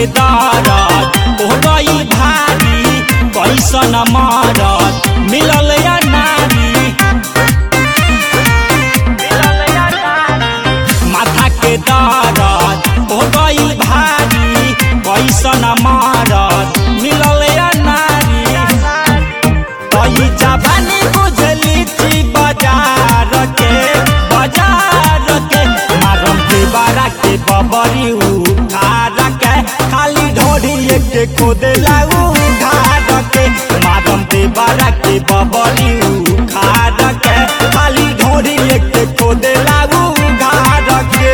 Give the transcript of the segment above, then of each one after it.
के दरद हो गई भारी कैसन मरद मिलल या नारी माथा के दरद हो गई भारी कैसन मरद मिलल या नारी तही जवानी बुझली छी बाजार के बाजार के मारम के बारा के बबरी उधार के खाली ढोरी के खोदे लाऊ उधार के मारम के बारा के बबरी उधार के खाली ढोरी के खोदे लाऊ उधार के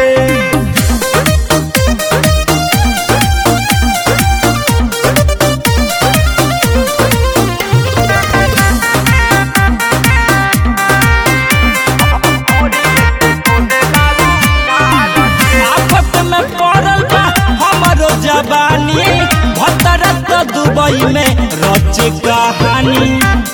आफत में पड़ल बा हमरो जवानी भतरत दुबई में रचे कहानी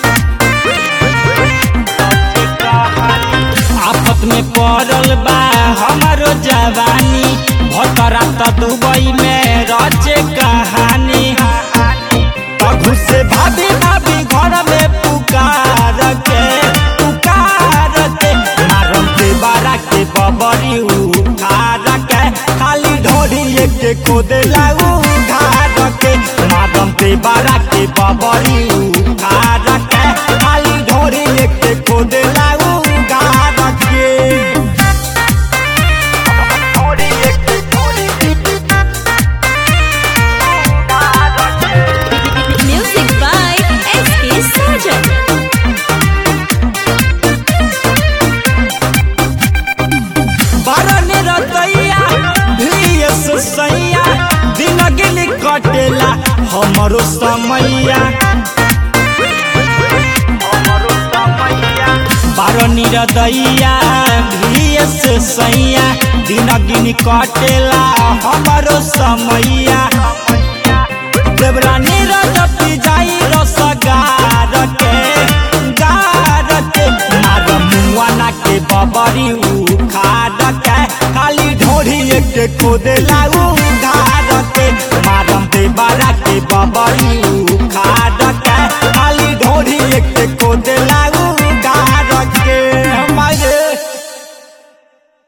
आफत में पड़ल बा हमरो जवानी भतरत दुबई में रचे कहानी तघु से भाभी भाभी घर में पुकार के पुकार के मारम के बारा के बबरी उखार के खाली ढोरी के खोदे लाऊ उधार के मारम के बारा के बबरी उखार के खाली ढोरी के खोदे लाऊ उधार के Music by S.K. Sarjan. बरन रतैया भीस सैया दिन गिन कटेला हमरो समैया बारन रदैया भीस सैया दिन गिन कटेला हमरो समैया देवरानी रजपी जाई रसगार के गार के मार मुआना के बबरी उखाड़ के खाली ढोरी के खोदे लाऊ